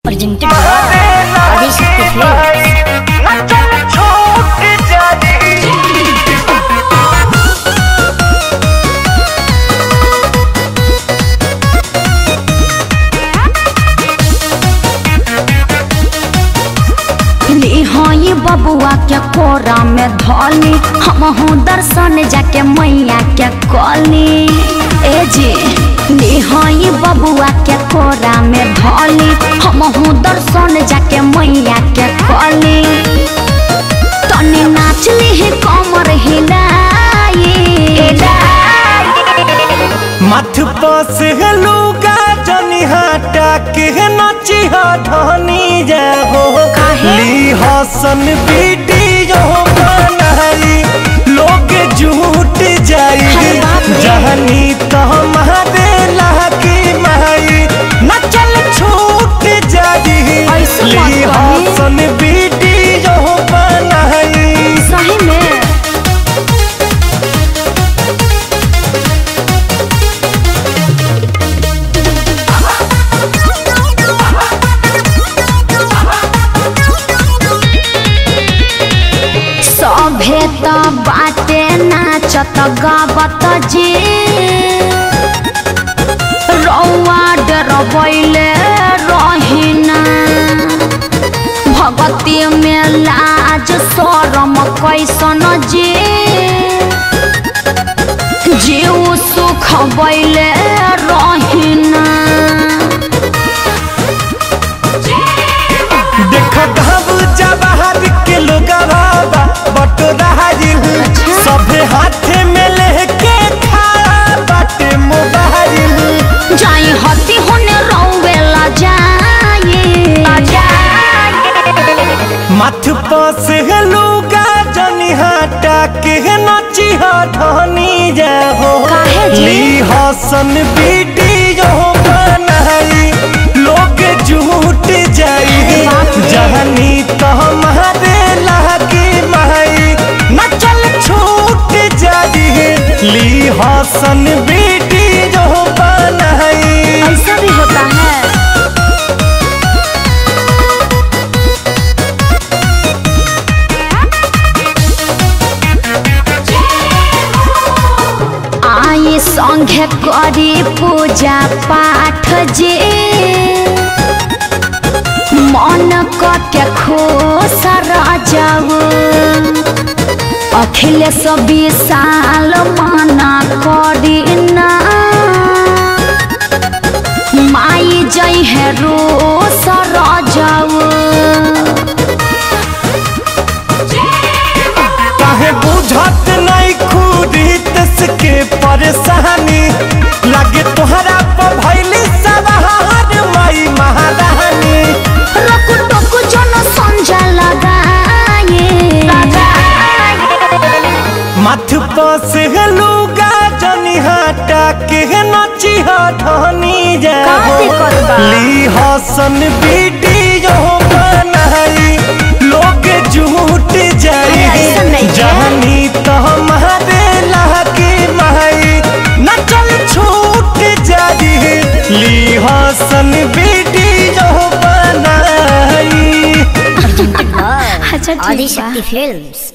presented by Adishakti Films. हई बबुआ के कोरा में धोली हमहू दर्शन जाके मैया के कली ए जी हई बबुआ के कोरा में धोली हमहू दर्शन जाके मैया के कली तनी नाच ली कमर हिलाई मथ पस लुगा जनी हटा के नची धनी जाहो काहे? ली हसन वीडियो बनाई लोग झूठ जाई अरे बाप रे। जहनी तो हमारे लागी माई नचल छूट जाई ऐसे मत ली कही। हसन वीडियो बनाई सही में सभे त बाटे नाचत गावत जी रौआ डरबैले रहिना भगती में लाज शरम कैसन जी जीव सुख बैले रहिना देख घब जवाहर के लोगवा बटोराइल सभे हाथे में लेके खड़ा बाटे मोबाइल जाई हती होने रौवेला जाई मथ पस लुगा जनी हटा के नची धनी जाहो काहे जी? ली हसन वीडियो बनाई लोग झूठ जाई बाप रे। जहनी तो हमारे लागी माई नचल छूट जाई ली हसन वीडियो बनाई ऐसा भी होता है आई संगे करी पूजा पाठ जे मन के खुश जाऊ अखिलेश विशाल मना करी ना माई जई है रो सर जाऊ काहे बुझत नहीं खुदी के परेशानी लगे तोहरा पर भैली सवार माई महारानी रकु टकु जन संजा लगाए मथ पस लुगा जनी हटा के नची धनी जाओ का दिक्कत बा? ली हसन वीडियो बनाई लोग झूठ जाई अरे ऐसा नहीं है। जहनी तो हमारे लागे माई नचल छूट जाई ली हसन वीडियो बनाई Presented by अच्छा ठीक बा Adishakti Films.